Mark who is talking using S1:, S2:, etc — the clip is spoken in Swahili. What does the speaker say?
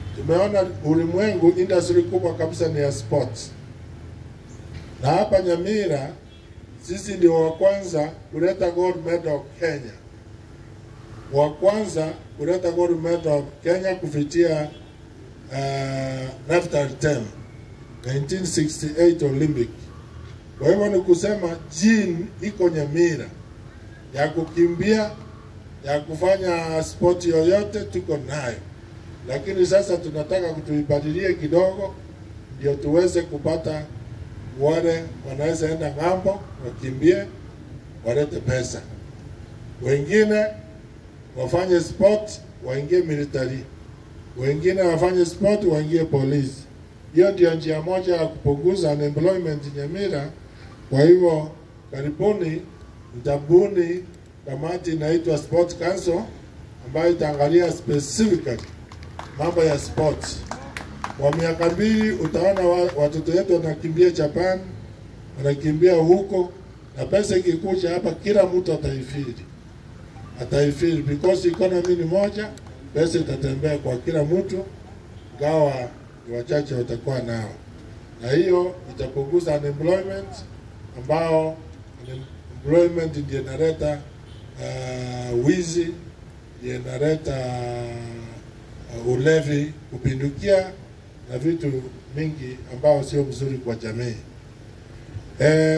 S1: tumeona ulimwengu, industry kubwa kabisa ni ya sports, na hapa Nyamira sisi ndio wa kwanza kuleta gold medal Kenya, wa kwanza kuleta gold medal Kenya kupitia uh, national team 1968 Olympic. Kwa hivyo ni kusema gene iko Nyamira ya kukimbia, ya kufanya sport yoyote tuko nayo, lakini sasa tunataka kutuibadilie kidogo, ndio tuweze kupata wale wanaweza enda ng'ambo wakimbie, walete pesa, wengine wafanye sport waingie military, wengine wafanye sport waingie polisi. Hiyo ndio njia moja ya kupunguza unemployment Nyamira. Kwa hivyo karibuni mtabuni kamati inaitwa Sport Council ambayo itaangalia specifically mambo ya sport. Kwa miaka mbili utaona wa- watoto wetu wanakimbia Japan, wanakimbia huko, na pesa ikikuja hapa, kila mtu ataifiri, ataifiri because economy ni moja, pesa itatembea kwa kila mtu, gawa ni wachache watakuwa nao, na hiyo itapunguza unemployment ambao unemployment ndio inaleta uh, wizi, ndio inaleta uh, ulevi kupindukia na vitu mingi ambao sio mzuri kwa jamii. Eh,